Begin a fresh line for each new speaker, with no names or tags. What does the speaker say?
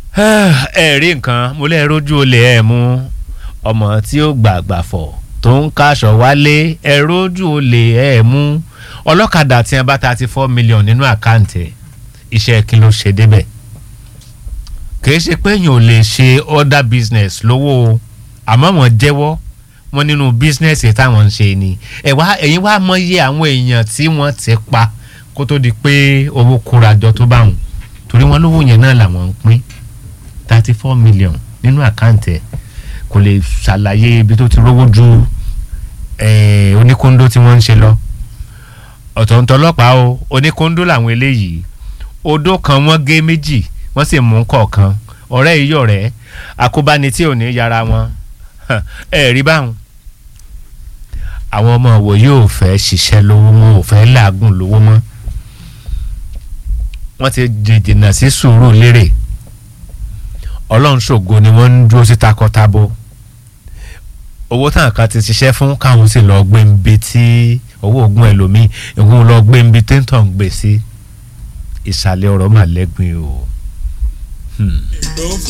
ẹ rí nǹkan mo lè rojú olè ẹ mú ọmọ tí ó gbàgbà fọ̀ tó ń kaṣọ wálé ẹ rojú olè ẹ mú ọlọ́kadà tí wọn bá thirty four million nínú àkáǹtì iṣẹ́ kí ló ṣe débẹ̀ kì í ṣe pé èèyàn ò lè ṣe other business lówó o àmọ́ wọ́n jẹ́wọ́ wọn nínú business táwọn ń ṣe ni ẹ wá ẹ̀yin wá mọ iye àwọn èèyàn tí wọ́n ti pa kó tó di pé owó kórajọ tó bá wọn torí wọn lówó yẹn náà làwọn ń pín thirty four million nínú àkáǹtì ẹ̀ kò lè ṣàlàyé ibi tó ti rówó ju oníkóńdó tí wọ́n ń ṣe lọ ọ̀tọ̀ọ̀tọ̀ ọlọ́pàá o oníkóńdó làwọn eléyìí odó kan wọ́n gé méjì wọ́n sì mú kọ̀ọ̀kan ọ̀rẹ́ yìí ọ̀rẹ́ àkóbáni tí ò ní yára wọn ẹ rí báwọn. àwọn ọmọ wo yóò fẹ́ ṣiṣẹ́ lówó mọ́ ò fẹ́ làágùn lówó mọ́ wọ́n ti jìnnà sí sùúrù lérè ọlọ́run ṣògo ni wọ́n ń dúró sí takọtabo owó táwọn kan ti ṣiṣẹ́ fún káwọn sì lọ gbé ń bi tí owó oògùn ẹlòmíì ìwọ́n lọ gbé ń bi téńtọ̀ ń gbé sí ìsàlẹ̀ ọ̀rọ̀ màlẹ́gbìn o. Hmm.